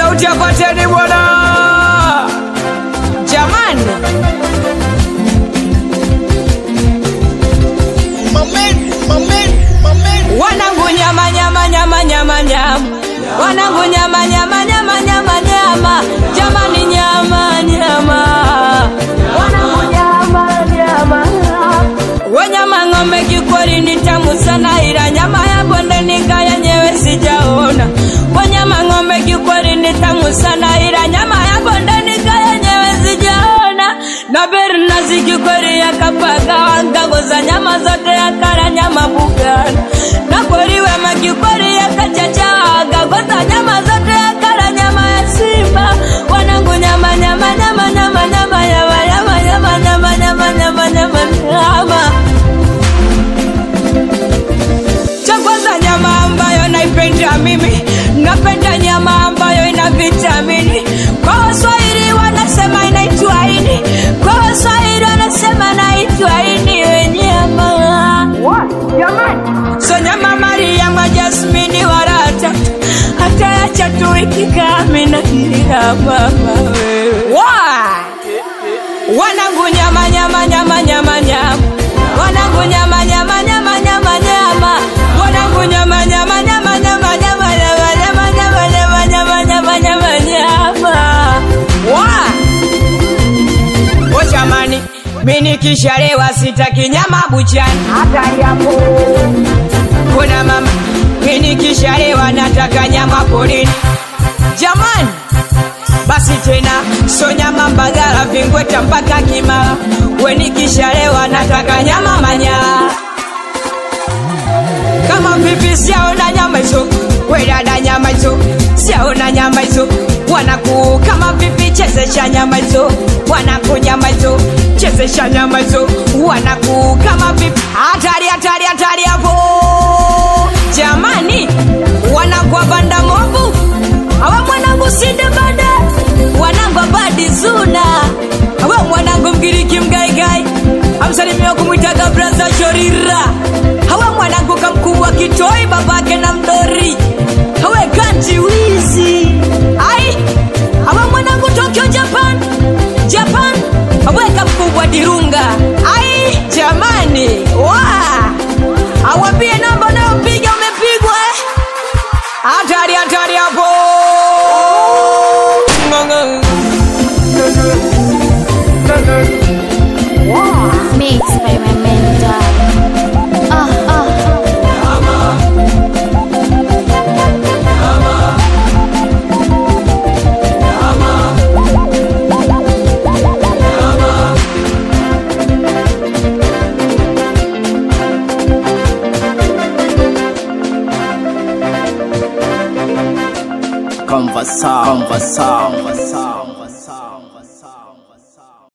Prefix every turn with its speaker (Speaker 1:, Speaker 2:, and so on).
Speaker 1: sauti ya pateni bwana jamani wanangu nyama nyama nyama nyama nyama wanangu nyama nyama nyama nyama nyama jamani nyama nyama wanangu nyama nyama wanyama ng'ombe kikweli ni tamu sana ila nyama ya bondeni yenyewe sijaona wanyama ng'ombe kikweli ni tamu sana ila nyama ya bondeni yenyewe sijaona na bernazi kikweli yakapaga wangagoza nyama zote yakala nyama bugana na kweli wema kikweli yakachacha wagagoza nyama zote yakala nyama ya simba wanangu nyama nyama nyama nyama nyama nyama nyama nyama nyama nyama nyama nyama nyama cha kwanza nyama ambayo naipenda mimi napenda nyama ambayo ina vitamini kwa waswahili wanasema inaitwa ini kwa waswahili wanasema naitwa ini we nyama so nyama mariama jasmini warata hata yacha tu ikikaminaia mama wewe wanangu nyama nyama nyama nyama nyama wanangu nyama nyama nyama nyama nyama wanangu nyama nyama nyama nyama nyama nyama nyama nyama nyama nyama nyama nyama nyama wa o jamani mi nikishalewa sitaki nyama buchani hata yapo kuna mama mi nikishalewa nataka nyama porini jamani basi tena so nyama mbagala vingweta mpaka kimara wenikishalewa nataka nyama manyara kama vipi siaona nyama hizo wedada nyama hizo siaona nyama hizo wanaku kama vipi chezesha nyama hizo wanaku nyama hizo chezesha nyama hizo wanaku kama vipi hatari hatari hatari hapo jamani wanakwa banda mobu awe mwanangu sinde bada wanangu abadi zuna awe mwanangu mgiriki mgaigai amsalimia kumwitaga braza shorira awe mwanangu kamkubwa kitoi babake na mdori awe kanti wizi ai awe mwanangu tokyo japan japan awe kamkubwa dirunga ai jamani wa awambie namba unayopiga umepigwa eh? hatari hatari hapo
Speaker 2: Mixed by my mentor. Ah, ah.
Speaker 3: Conversar, conversar, conversar.